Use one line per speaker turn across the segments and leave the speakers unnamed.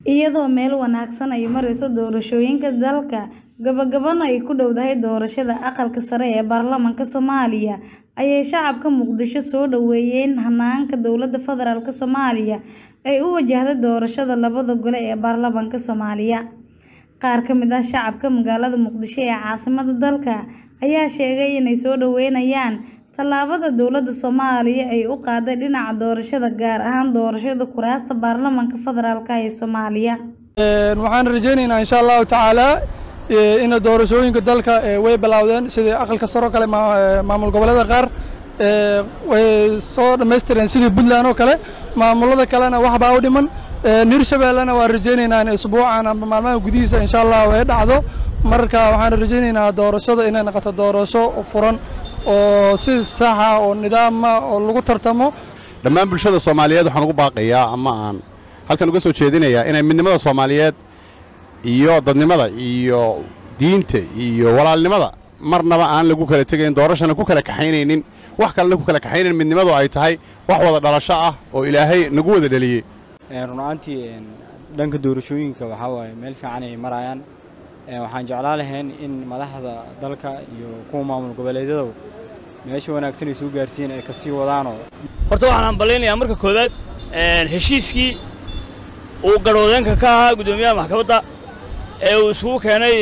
iyadoo meel wanaagsan ay marayso doorashooyinka dalka gabagabana ay ku dhowdahay doorashada aqalka sare ee baarlamaanka Soomaaliya ayay shacabka Muqdisho soo dhaweeyeen hanaanka dowladda federaalk Soomaaliya ay u wajahday doorashada labada gole ee baarlamaanka Soomaaliya qaar ka mid ah shacabka magaalada Muqdisho ee caasimadda dalka ayaa sheegay inay soo dhaweynayaan tallaabada dowladda Soomaaliya ay u qaaday dhinaca doorashada gaar ahaan doorashada kuraasta baarlamaanka federaalk ee Soomaaliya
waxaan rajaynaynaa insha allahu tacaala in doorashooyinka dalka way bilowdeen sidii aqalka sare oo kale maamul goboleeda qaar way soo dhammaystireen sidii puntland oo kale maamulada kalena waxbaa u dhiman hirshabeellena waan rajaynaynaa in isbuucan amba maalmaha gudihiisa insha allah ay dhacdo marka waxaan rajaynaynaa doorashada inay noqoto doorasho furan oo si saxa oo nidaama oo lagu tartamo
dhammaan bulshada soomaaliyeed waxaan ugu baaqayaa ama aan halkan uga soo jeedinayaa inay midnimada soomaaliyeed iyo dadnimada iyo diinta iyo walaalnimada marnaba aan lagu kala tegayn doorashana ku kala kaxaynaynin wax kalena ku kala kaxaynayn midnimadu ay tahay wax wada dhalasho ah oo ilaahay nagu wada dhaliyey
runaantii dhanka doorashooyinka waxaa waaye meel fiican ay marayaan waxaan jeclaan lahayn in madaxda dalka iyo kuwa maamul goboleedyada meesha wanaagsan ay soo gaarsiiyeen ay kasii wadaanoo
horta waxaan hambalaynayaa marka koowaad heshiiskii uu garhwadeenka ka ahaa guddoomiyaha maxkamadda ee uu isugu keenay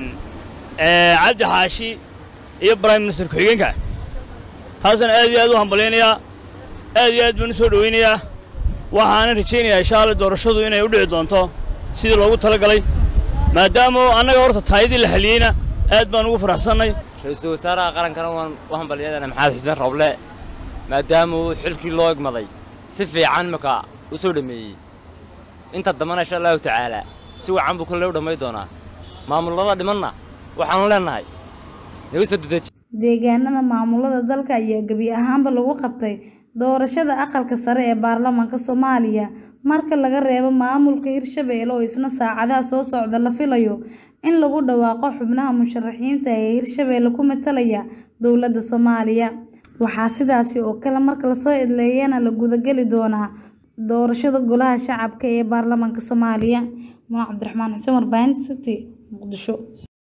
cabdi xaashi iyo prime minister ku-xigeenka taasana aad iyo aad u hambalaynayaa aad iyo aad baan u soo dhowaynayaa waxaana rajaynayaa insha alla doorashadu inay u dhici doonto sidii loogu tala galay maadaama annaga horta taayadii la xaliyeyna aad baan ugu faraxsannay
ra-iisul wasaaraha qarankana waan u hambalyadana maxamed xuseen roble maadaama uu xilkii loo egmaday si fiican marka u soo dhammeeyey inta dambana insha allahu tacaalaa si wacan buu kolley u dhammay doonaa maamullada dhimanna waxaanu leennahay nagu soo dedeji
deegaanada maamulada dalka ayaa gebi ahaanba lagu qabtay doorashada aqalka sare ee baarlamaanka Soomaaliya marka laga reebo maamulka Hirshabelle oo isna saacadaha soo socda la filayo in lagu dhawaaqo xubnaha musharaxiinta ee Hirshabelle ku matalaya dowladda Soomaaliya waxaa sidaasi oo kale marka la soo idleeyana la gudagali doonaa doorashada golaha shacabka ee baarlamaanka Soomaaliya Muna Cabdiraxmaan Xuseen warbaahinta City Muqdisho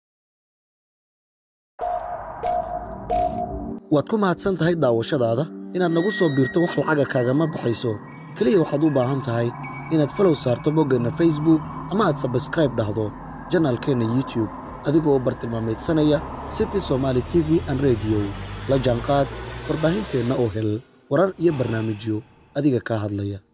waad ku mahadsan tahay daawashadaada inaad nagu soo biirto wax lacaga kaagama baxayso keliya waxaad u baahan tahay inaad falow saarto boggeenna facebook ama aad sabskraib dhahdo janaalkeenna youtube adigoo bartilmaameedsanaya city somaali t v an rediyo la jaanqaad warbaahinteenna oo hel warar iyo barnaamijyo adiga kaa hadlaya